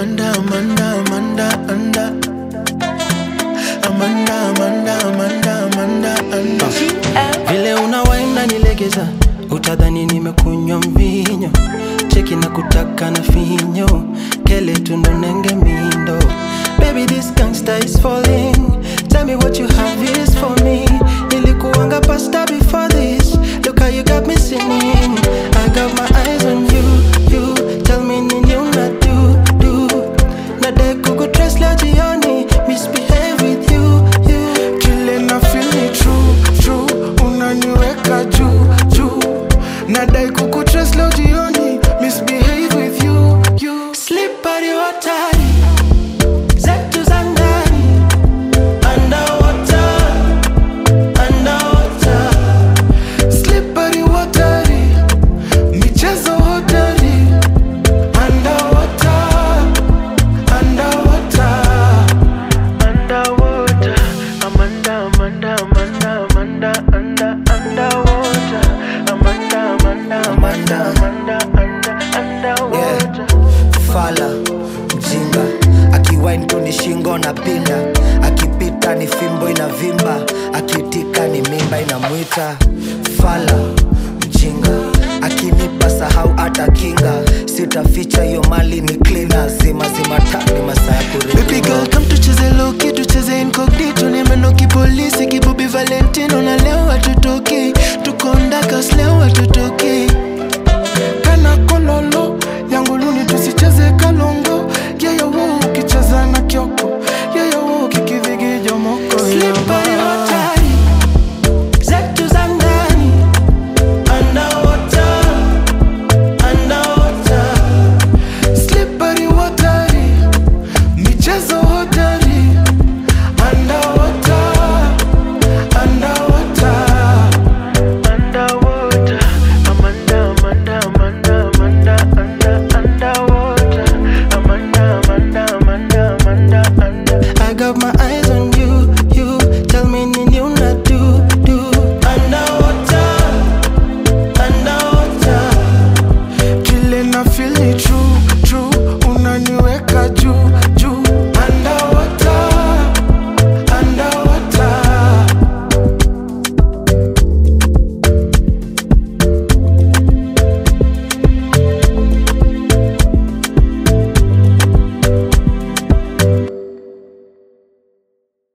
Amanda, Amanda, Amanda, Amanda. Amanda, Amanda, Amanda, Amanda, Amanda. vile unawaina nilegeza utadhani nimekunywa mvinyo cheki na kutaka na finyo kele tundonenge mindo baby this gangster is falling tell me what you have is for me nilikuanga pasta before this look how you got me singing i got my eyes on you you tell me nini una do do nadai kukutrace leo jioni misbehave with you you Kile na feel ni true, true. Unaniweka juu, juu. Nadai kukutrace leo jioni. Misbehave with you, you. Slippery water, zetu za ndani, underwater, underwater. Slippery watery. Michezo hodari. Underwater, underwater. Underwater. Amanda, Amanda, Amanda, Amanda, Amanda, underwater. Amanda, Amanda, Amanda, Amanda, Amanda, underwater. fala mjinga akiwain tu ni shingo na pinda akipita ni fimbo inavimba akitika ni mimba inamwita fala mjinga akinipa sahau hata kinga sitaficha hiyo mali ni klina zima zima ta ni masaa ya Baby girl, come tucheze loki, tucheze incognito Nimenoki polisi, kibubi Valentino Na leo hatutoki, tuko ndakas leo hatutoki Kana kololo, yangu luni tusicheze kalongo Yeyo wo, ukicheza na kyoko Yeyo wo, kikidhigijo moko Slippery water, zetu za ndani, underwater, underwater. Slippery watery, michezo hodari Underwater, underwater Underwater, Amanda, Amanda, Amanda, Amanda, Amanda, underwater Amanda, Amanda, Amanda, Amanda, Amanda I got my eyes on you, you tell me